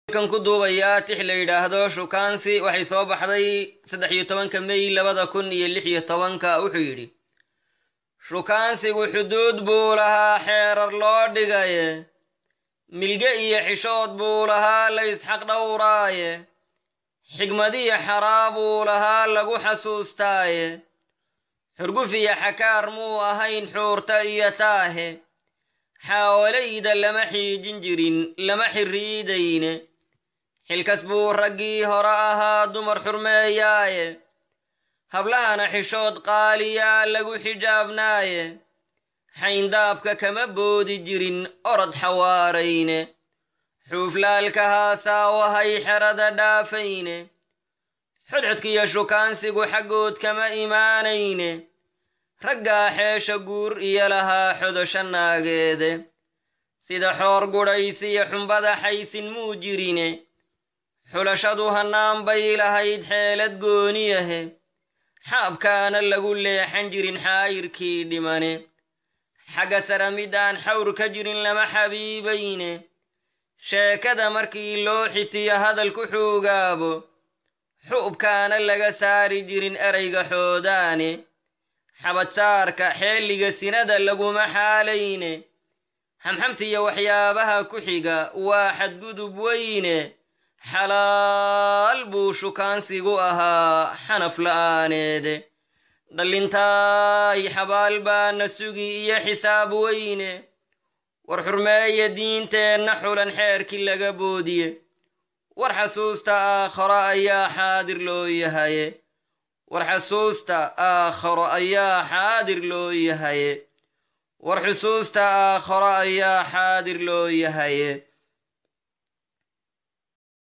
kan ku duubayaa tix la yidhaahdo shukaansi waxay soo baxday saddex iyo tobanka mey labada kun iyo lix iyo tobanka wuxuu yidhi shukaansigu xuduud buu lahaa xeerar loo dhigaye milge iyo xishood buu lahaa la ysxaq dhowraaye xigmadiyo xaraa buu lahaa lagu xasuustaaye xurguf iyo xakaar muu ahayn xuurta iyo taahe xaawalayda lama xiijin jirin lama xirriidayne xilkas buu raggii hore ahaa dumar xurmeeyaaye hablahana xishood qaaliyaa lagu xijaabnaaye xayndaabka kama boodi jirin orod xawaarayne xuuflaalka haasaawahay xerada dhaafayne xodxodkiyo shukaansigu xaggood kama imaanayne raggaa xeesha guur iyo lahaa xodosha naageede sida xoor gudhaysiyo xumbada xaysin muu jirine xulashadu hannaan bay lahayd xeelad gooniyahe xaabkaana lagu leexan jirin xaayirkii dhimane xagga sara mid aan xawr ka jirin lama xabiibayne sheekada markii loo xitiyo hadal ku xuugaabo xu'ubkaana laga saari jirin erayga xoodaane xabadsaarka xeelliga sinada laguma xaalayne xamxamtiyo waxyaabaha ku xiga waa xadgudub weyne xalaal buu shukaansigu ahaa xanaf la'aaneede dhallintaay xabaal baana sugi iyo xisaab weyne war xurmeeya diinteenna xulan xeerkii laga boodiye war xasuusta aakharo ayaa xaadir loo yahaye war xasuusta aakharo ayaa xaadir loo yahaye war xusuusta aakharo ayaa xaadir loo yahaye